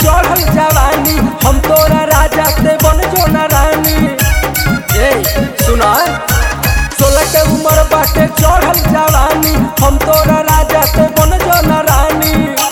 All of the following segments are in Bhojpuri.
चढ़ल जवानी हम तोरा राजा ते बन जो ना रानी ए सुना सोलह के उम्र बाटे चढ़ल जवानी हम तोरा राजा ते बन जो ना रानी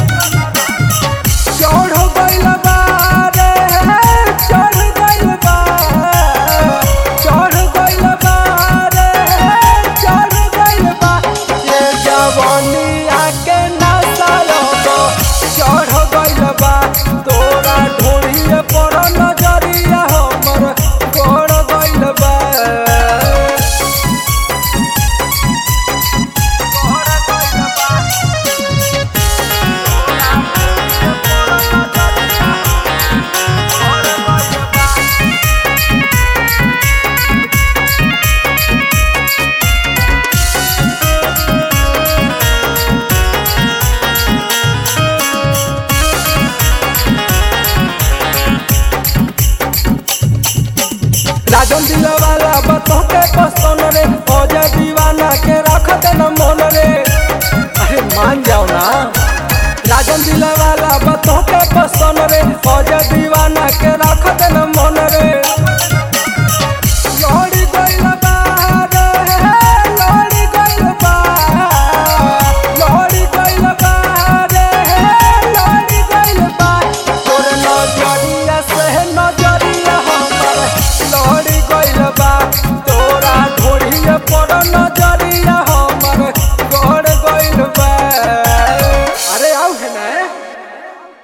चढ़ गइल बा रे चढ़ गइल बा चढ़ गइल बा रे चढ़ गइल बा ये जवानी आके नशा चढ़ गइल बा तोरा ढोलिए पर नजरिया हमर गड़ गइल बा गड़ गइल बा राजन दिला वाला बतो के पसंद रे फौजा दीवाना के रखत न मन रे अरे मान जाओ ना राजन दिला वाला बतो के पसंद रे फौजा दीवाना के रखत न मन रे